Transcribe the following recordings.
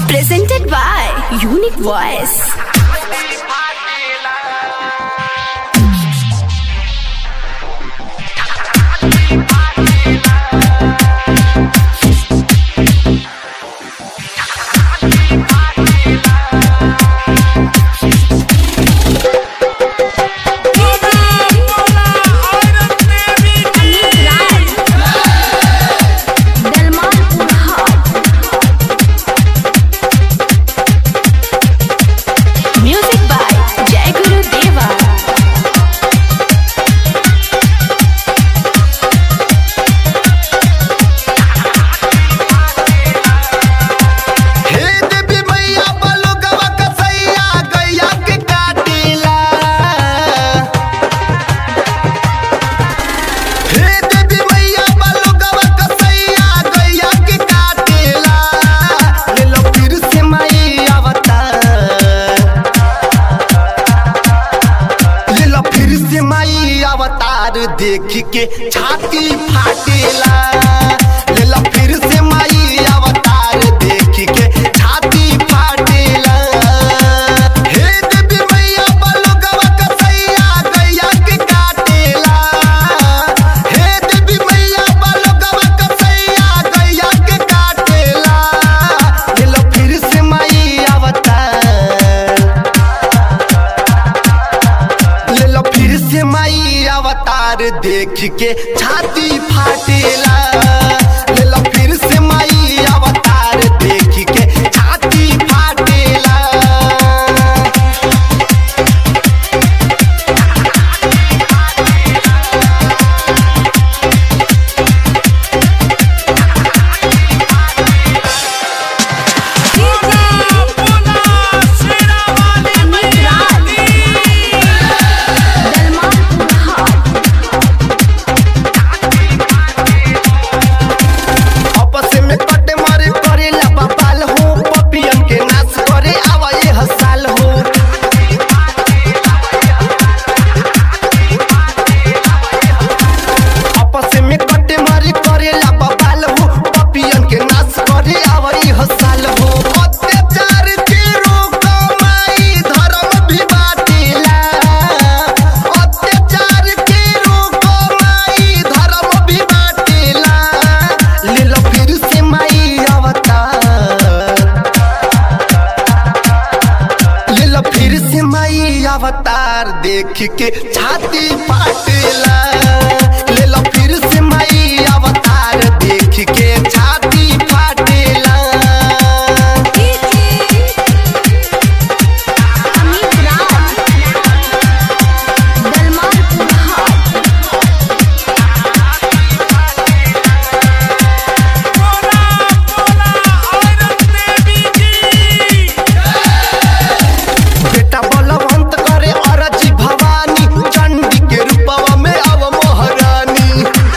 Presented by Unique Voice. Music by Jai Guru Deva. हे देवी मैया बलुगवा कसैया गैया के काटिला हे देवी मैया बलुगवा कसैया गैया के काटिला ले लो फिर से माई अवतार ले लो फिर से माई अवतार देख के छाती फाटेला ले लो फिर से माई अवतार देख के छाती फाटेला हे देवी मैया बलुगवा कसैया गैया के काटेला हे देवी मैया बलुगवा कसैया गैया के काटेला ले लो फिर से माई अवतार ले लो फिर से माई अवतार देख के छाती फाटेला ले लो फिर से माई अवतार देख के छाती फाटेला आपस में कटे मारे करे ला बपाल हो पपियन के नाच करे आवा ये हसाल हो आपस में कटे मारे करे ला बपाल हो पपियन के नाच करे आवा ये हसाल हो अत्याचार के रोक माई धर्म भी बाटेला अत्याचार के रोक माई धर्म भी बाटेला ले लो फिर से माई अवतार ले लो फिर से माई अवतार देख के छाती फाटेला ले लो फिर से माई अवतार देख के छाती फाटेला बेटा बलवंत करे अरजी भवानी चंडी के रूपवा में अव महारानी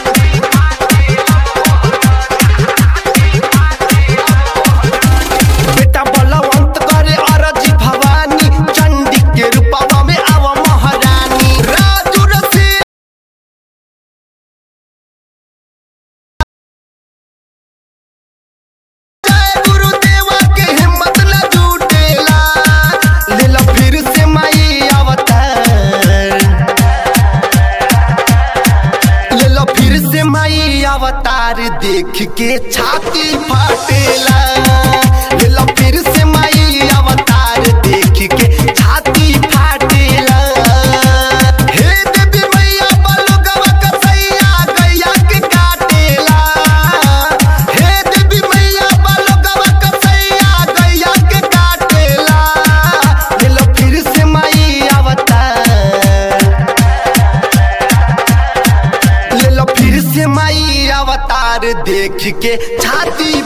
बेटा बलवंत करे अरजी भवानी चंडी के रूपवा में अव महारानी राजू रसी जय गुरुदेवा के हिम्मत न जुटेला ले लो फिर से माई अवतार ले लो फिर से माई अवतार देख के छाती फाटेला ले लो फिर से माई अवतार देख के छाती फाटेला हे देवी मैया बलुगवा कसैया गैया के काटेला हे देवी मैया बलुगवा कसैया गैया के काटेला ले लो फिर से माई अवतार ले लो फिर से माई अवतार देख के छाती